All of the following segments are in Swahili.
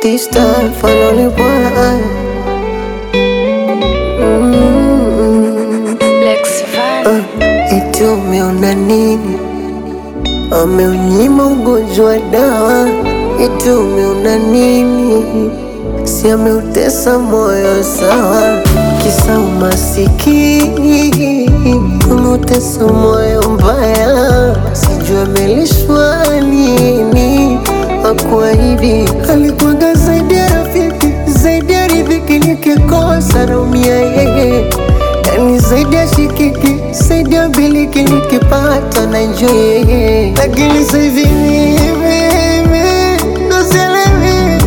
Tista fanole boy mm. Lex Van. Eti umeona nini? Ameunyima ugonjwa dawa. Eti umeona nini? Si ameutesa moyo sawa, kisa umasikini umeutesa moyo mbaya, sijua amelishwa nini. Akuahidi alikuwaga zaidi ya rafiki, zaidi ya riziki, nikikosa naumia yeye yani zaidi ya shikiki, zaidi ya biliki, nikipata na enjoy yeye, lakini sasa hivi mimi ndo sielewi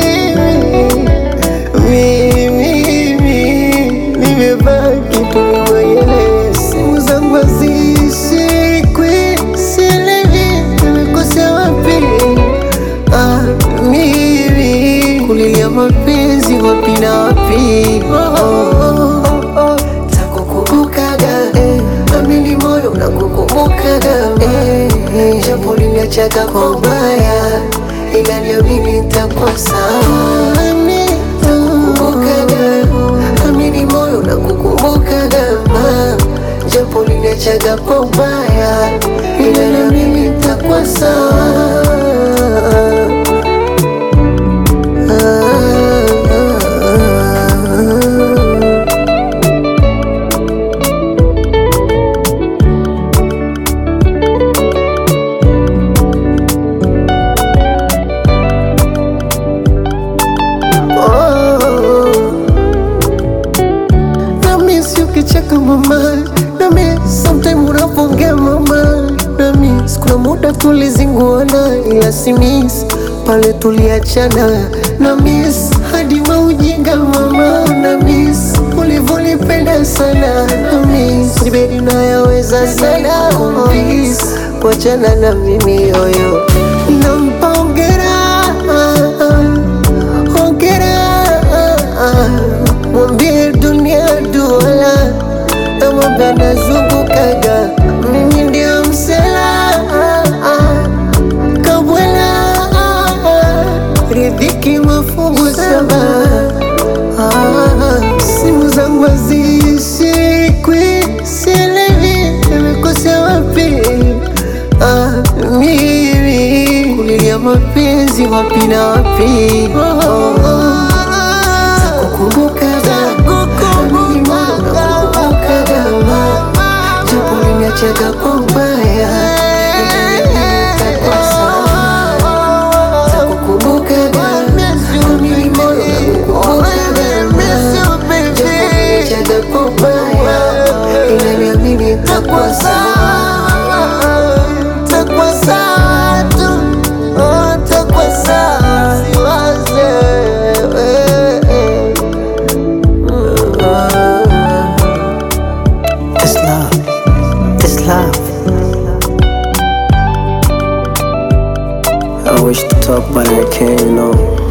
mimi nimebaki tu mwenyewe, simu zangu hazishikwi, sielewi nimekosea wapi. Ah, mimi kulilia mapenzi wapi na wapi? Oh, oh, oh, oh. Takukumbukaga eh, amini moyo unakukumbukaga eh, eh, japo liniachaga kwa ubaya, ila niamini nitakuwa sawa. Takukumbukaga, amini moyo unakukumbukaga ma, japo liniachaga kwa ubaya, ila niamini nitakuwa sawa. Nami si ukicheka mama, nami sometime unapongea mama, nami kuna muda tulizinguana, ila si miss pale tuliachana, na miss hadi maujinga mama, na miss ulivyonipenda sana, na miss nibedi nayaweza sana kumiss kuachana na mimi yoyo, nampa hongera hongera mwambie dunia duala namwambia nazungukaga mimi ndio msela kabwela ridhiki mafungu saba Ah, simu zangu hazishikwi sielewi nimekosea wapi Ah, mimi kulilia mapenzi wapi na wapi oh, oh, oh. Takukumbukaga, mimi moyo unakukumbukaga, japo uliniachaga kwa ubaya, nitakuwa sawa. Takukumbukaga, mimi moyo unakukumbukaga, japo uliniachaga kwa ubaya, ila niamini nitakuwa sawa. Nitakuwa sawa tu, oh, nitakuwa sawa, siwaze, eh, eh. It's love. It's love. I wish to talk, but I can't, you know.